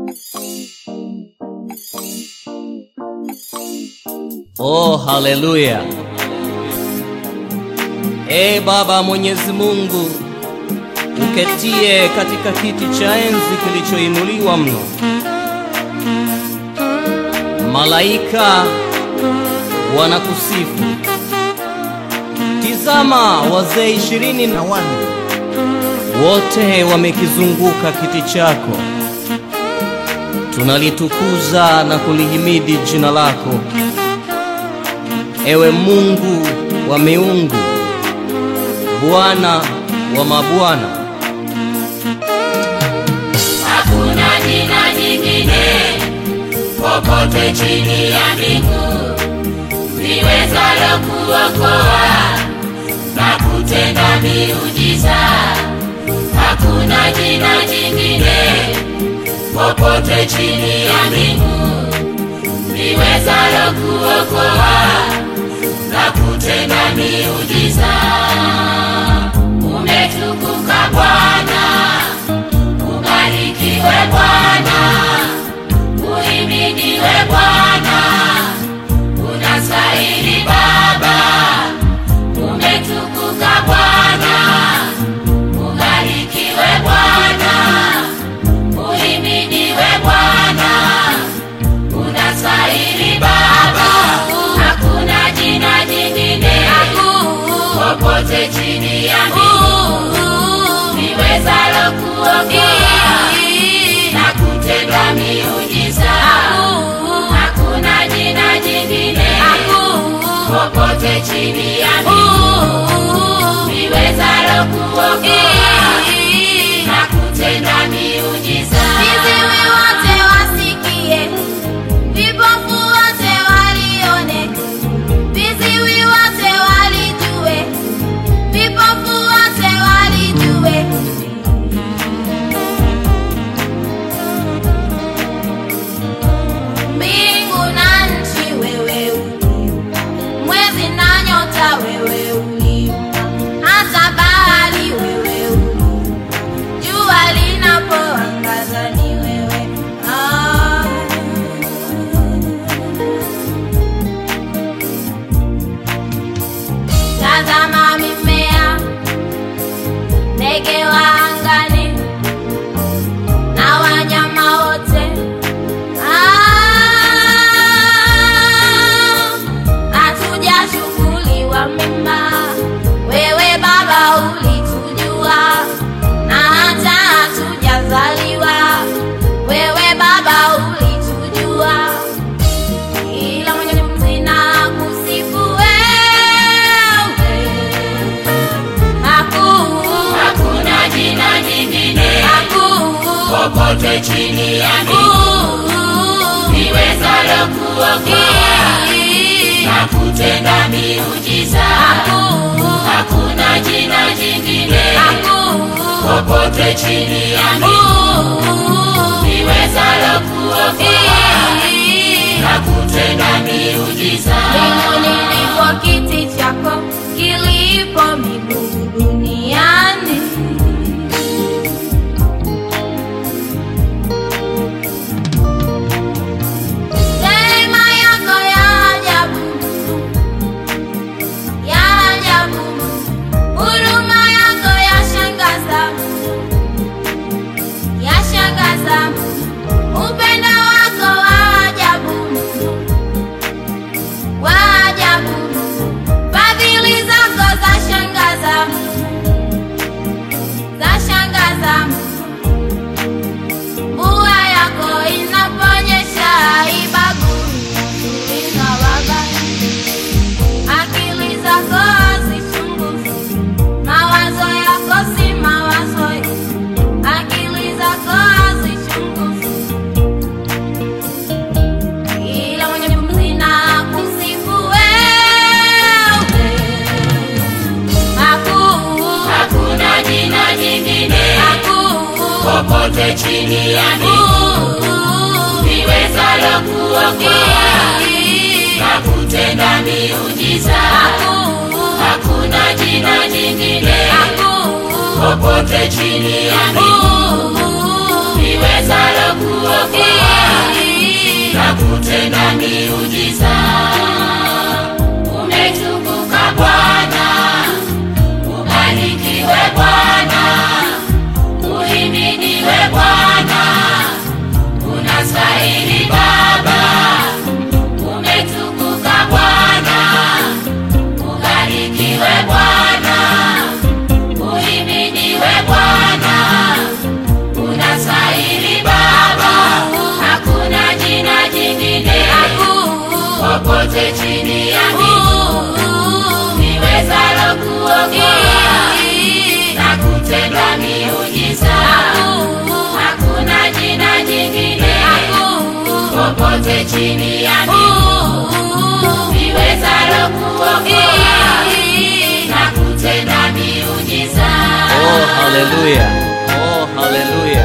Oh, haleluya! Ee Baba Mwenyezi Mungu, uketie katika kiti cha enzi kilichoinuliwa mno, malaika wanakusifu. Tizama, wazee ishirini na wanne wote wamekizunguka kiti chako, tunalitukuza na kulihimidi jina lako, ewe Mungu wa miungu, Bwana wa mabwana. Hakuna jina jingine popote chini ya mbingu liwezalo kuokoa na kutenda miujiza. Hakuna jina jingine popote chini ya mbingu liwezalo kuokoa na kutenda miujiza. Umetukuka Bwana, ubarikiwe Bwana, uhimidiwe Bwana, unastahili Baba. Umetukuka Bwana, ubarikiwe Bwana, uhimidiwe Bwana, unastahili Baba. Hakuna jina jingine popote chini ya mbingu liwezalo kuokoa na kutenda miujiza. Hakuna jina jingine popote chini ya mbingu liwezalo kuokoa na kutenda miujiza. Viziwi wote wasikie, vipofu wote walione, viziwi wote walijue, vipofu wote walijue. Mbingu na nchi wewe uliumba, mwezi na nyota wewe uliumba, hata bahari wewe uliumba, jua linapoangaza ni wewe ah. Tazama mimea, ndege wa angani na wanyama wote Ah, hatujashughuliwa mema, wewe Baba ulitujua, na hata hatujazaliwa, wewe Baba ulitujua kila mwenye pumzi na kusifu wewe. Hakuna, Hakuna jina jingine hakuna, popote chini ya mbingu liwezalo kuokoa na kutenda miujiza. Hakuna jina jingine popote chini ya mbingu liwezalo kuokoa na kutenda miujiza. Mbinguni ndipo kiti chako kilipo miguu duniani. Neema yako ya ajabu, ya ajabu, huruma yako yashangaza, yashangaza, upendo wako wa ajabu wa ajabu, fadhili zako za shangaza, za shangaza. Mvua yako inaponyesha haibagui wazuri na wabaya, akili zako hazichunguzi, mawazo yako si mawazo, akili zako hazichunguzi kila mwenye pumzi na kusifu wewe. Hakuna, Hakuna jina jingine hakuna, popote chini ya mbingu liwezalo kuokoa na kutenda miujiza. Hakuna jina jingine popote chini ya mbingu liwezalo kuokoa miujiza. Umetukuka Bwana, ubarikiwe Bwana, uhimidiwe Bwana, unastahili Baba. Umetukuka Bwana, ubarikiwe Bwana, uhimidiwe Bwana, unastahili Baba. Hakuna jina jingine popote chini ya mbingu niwezalo kuokoa na kutenda miujiza. Hakuna jina jingine popote chini ya mbingu niwezalo kuokoa na kutenda miujiza. Oh, haleluya! Oh, haleluya!